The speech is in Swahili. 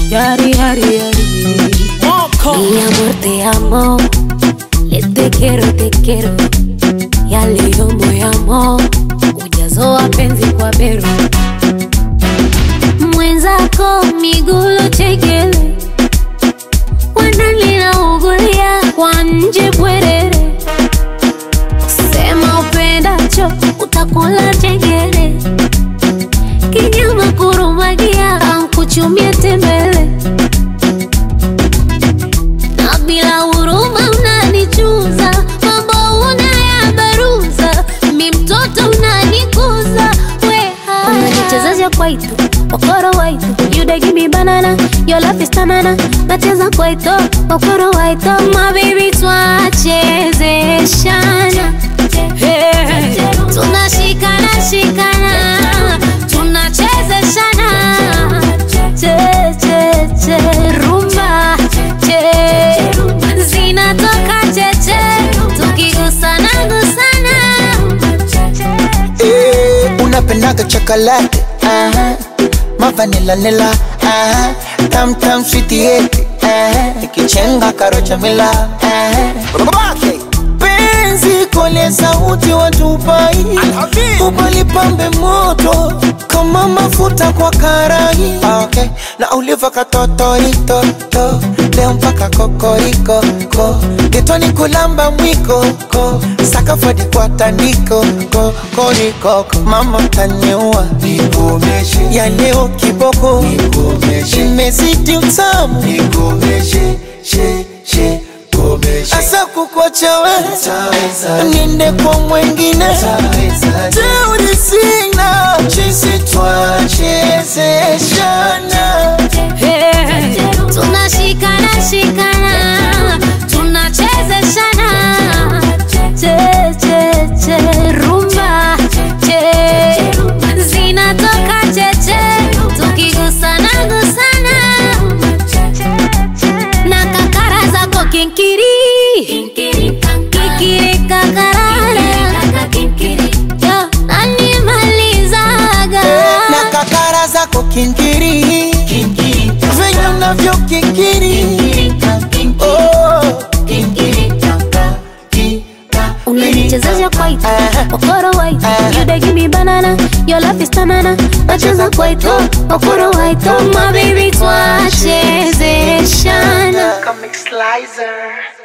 Yari, yari, yari. Mi amor, te amo. Le te quiero, te quiero. Ya leo moyamo. Ujazo wa penzi kwa bero. Mwenzako migulo chekele. Wanalina ugulia kwa nje bwerere. Sema upendacho utakula chengere. Kinyama kurumagia ankuchumia tembele na bila huruma unanichuza, mambo unayabaruza, mi mtoto unanikuza weha unanichezesha kwaito okoro waito you dey give me banana your love is tanana nacheza kwaito okoro waito my baby twachezeshana Hey. tunashikana shikana tunachezeshana che che che rumba che zinatoka cheche tukigusana gusana Eh, unapendaga chocolate aha. mavanila nila aha. tam tam sweet yeti ikichenga karocha mila Babake. penzi kole sauti watupai ubalipambe moto kama mafuta kwa karai okay. na uliva katotoitoto leo mpaka kokoriko ko getoni kulamba mwiko ko sakafadi kwa tandiko ko koriko mama taniua Nikomeshe, ya leo kiboko nikomeshe, imezidi utamu nikomeshe, she, she, komeshe. asa kukwachawe Taweza, niende kwa mwengine taweza, teuri sina chisi twachezeshana tunashikana shikana tunachezeshana che che che rumba che zinatoka cheche tukigusana gusana na kakara zako kinkiri kikiri kakarara Yo, nanimalizaga na kakara zako kinkiri venye unavyo kikiri oh. unanichezesha kwaito Aha. okoro waito Aha. you dey give me banana your love is tanana nacheza kwaito okoro waito my baby twachezeshana Comic Slicer.